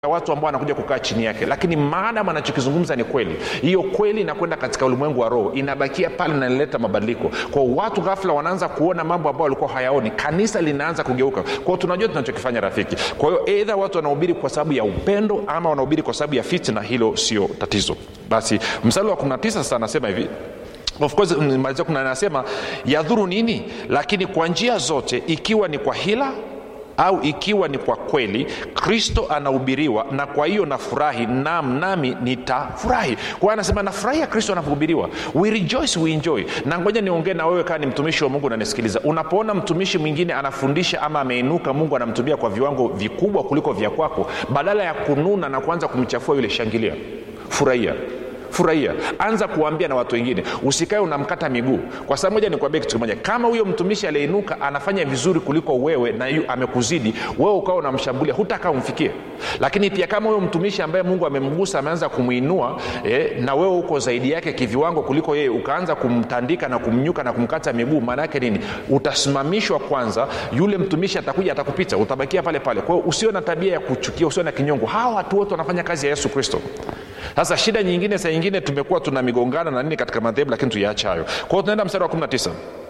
ya watu ambao wanakuja kukaa chini yake lakini maadam anachokizungumza ni kweli hiyo kweli inakwenda katika ulimwengu wa roho inabakia pale na inaleta mabadiliko kwao watu ghafla wanaanza kuona mambo ambayo walikuwa hayaoni kanisa linaanza kugeuka kwao tunajua tunachokifanya rafiki kwa hiyo eidha watu wanahubiri kwa sababu ya upendo ama wanahubiri kwa sababu ya fitna hilo sio tatizo basi mstari wa 19 sasa anasema hivi of course malizia kuna anasema yadhuru nini lakini kwa njia zote ikiwa ni kwa hila au ikiwa ni kwa kweli kristo anahubiriwa na kwa hiyo nafurahi nam nami nitafurahi kwa hiyo anasema nafurahia kristo anapohubiriwa we rejoice we enjoy na ngoja niongee na wewe kaa ni mtumishi wa mungu unanisikiliza unapoona mtumishi mwingine anafundisha ama ameinuka mungu anamtumia kwa viwango vikubwa kuliko vya kwako badala ya kununa na kuanza kumchafua yule shangilia furahia furahia anza kuwaambia na watu wengine usikae unamkata miguu kwa sababu moja nikuambia kitu kimoja kama huyo mtumishi aliyeinuka anafanya vizuri kuliko wewe na yu, amekuzidi wewe ukawa unamshambulia hutakaa umfikie lakini pia kama huyo mtumishi ambaye mungu amemgusa ameanza kumwinua eh, na wewe uko zaidi yake kiviwango kuliko yeye ukaanza kumtandika na kumnyuka na kumkata miguu maana yake nini utasimamishwa kwanza yule mtumishi atakuja atakupita utabakia pale pale kwa hiyo usio na tabia ya kuchukia usio na kinyongo hawa watu wote wanafanya kazi ya yesu kristo sasa shida nyingine saa nyingine tumekuwa tuna migongano na nini katika madhehebu lakini tuyaacha hayo kwa hiyo tunaenda mstari wa 19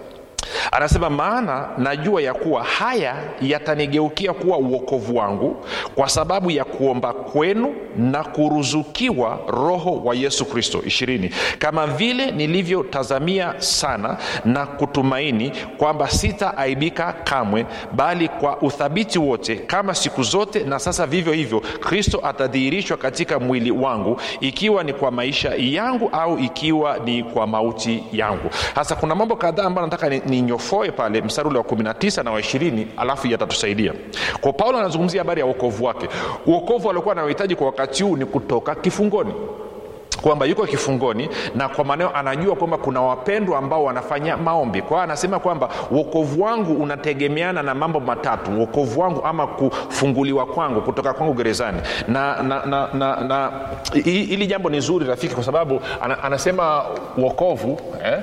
anasema maana najua ya kuwa haya yatanigeukia kuwa uokovu wangu kwa sababu ya kuomba kwenu na kuruzukiwa roho wa yesu kristo ishirini kama vile nilivyotazamia sana na kutumaini kwamba sitaaibika kamwe bali kwa uthabiti wote kama siku zote na sasa vivyo hivyo kristo atadhihirishwa katika mwili wangu ikiwa ni kwa maisha yangu au ikiwa ni kwa mauti yangu sasa kuna mambo kadhaa ambayo nataka ninyofoe ni pale mstari ule wa 19 na wa 20 alafu yatatusaidia kwa paulo anazungumzia habari ya uokovu wake uokovu aliokuwa anaohitaji kwa wakati huu ni kutoka kifungoni kwamba yuko kifungoni na kwa maneo anajua kwamba kuna wapendwa ambao wanafanya maombi kwa hiyo anasema kwamba uokovu wangu unategemeana na mambo matatu uokovu wangu ama kufunguliwa kwangu kutoka kwangu gerezani na na na, na, na hili jambo ni zuri rafiki kwa sababu anasema uokovu eh?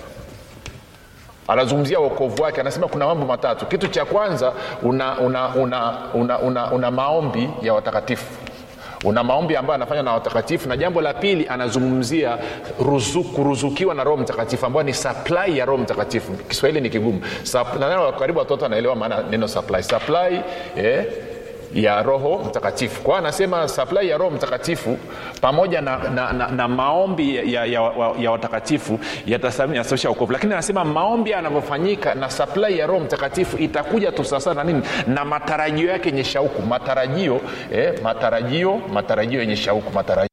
anazungumzia uokovu wake anasema kuna mambo matatu kitu cha kwanza una, una, una, una, una, una maombi ya watakatifu una maombi ambayo anafanya na watakatifu na jambo la pili anazungumzia ruzu, kuruzukiwa na roho mtakatifu ambayo ni supply ya roho mtakatifu kiswahili ni kigumu naneno karibu watoto wanaelewa maana neno supply supply eh, ya roho mtakatifu kwa hiyo anasema supply ya roho mtakatifu pamoja na, na, na, na maombi ya, ya, ya, ya watakatifu yatasababisha ukovu lakini anasema maombi yanavyofanyika na supply ya roho mtakatifu itakuja tu sasa na nini na matarajio yake yenye shauku matarajio eh, matarajio matarajio yenye shauku matarajio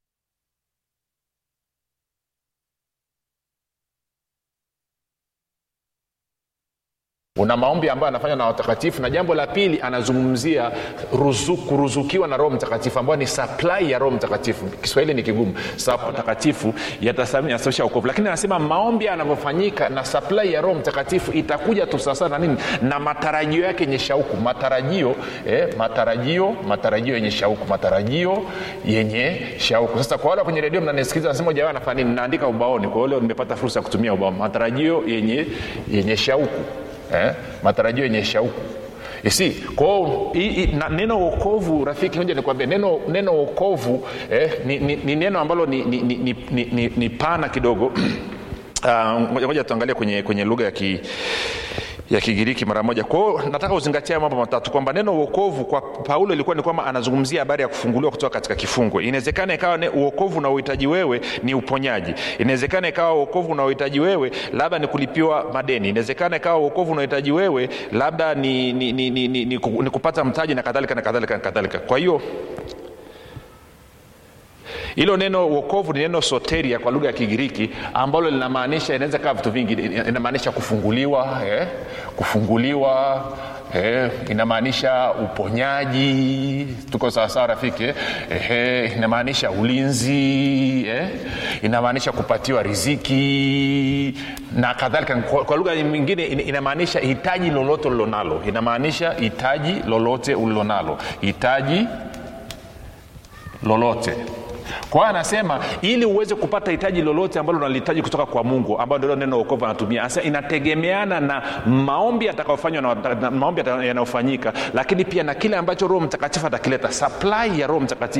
una maombi ambayo anafanya na watakatifu na jambo la pili anazungumzia ruzu, kuruzukiwa na roho mtakatifu ambayo ni supply ya roho mtakatifu kiswahili ni kigumu mtakatifu yatasababisha ukovu lakini anasema maombi yanavyofanyika na supply ya roho mtakatifu itakuja tu sasa na nini na matarajio yake yenye shauku matarajio eh, matarajio matarajio yenye shauku matarajio yenye shauku sasa kwa wale kwenye redio mnanisikiliza nasema jawa anafanya nini naandika ubaoni kwa leo nimepata fursa ya kutumia ubao matarajio yenye yenye shauku eh, matarajio yenye shauku isi kwao neno uokovu rafiki moja nikwambia neno neno uokovu eh, ni, ni, ni neno ambalo ni, ni, ni, ni, ni, ni pana kidogo ngoja uh, tuangalie kwenye, kwenye lugha ya ki ya kigiriki mara moja kwao nataka uzingatia mambo matatu kwamba neno uokovu kwa paulo ilikuwa ni kwamba anazungumzia habari ya kufunguliwa kutoka katika kifungo inawezekana ikawa uokovu unaohitaji wewe ni uponyaji inawezekana ikawa uokovu unaohitaji wewe labda ni kulipiwa madeni inawezekana ikawa uokovu unaohitaji wewe labda ni, ni, ni, ni, ni, ni, ni kupata mtaji na kadhalika na kadhalika na kadhalika kwa hiyo hilo neno uokovu ni neno soteria kwa lugha ya kigiriki ambalo linamaanisha inaweza kaa vitu vingi inamaanisha kufunguliwa eh? kufunguliwa eh, inamaanisha uponyaji tuko sawasawa rafiki eh? inamaanisha ulinzi eh? inamaanisha kupatiwa riziki na kadhalika kwa, kwa lugha nyingine inamaanisha hitaji lolote ulilonalo inamaanisha hitaji lolote ulilonalo hitaji lolote kwa hiyo anasema ili uweze kupata hitaji lolote ambalo unalihitaji kutoka kwa mungu ambayo ndilo neno okovu anatumia anasema inategemeana na maombi yatakayofanywa na, na maombi yata- yanayofanyika lakini pia na kile ambacho roho mtakatifu atakileta supply ya roho mtakatifu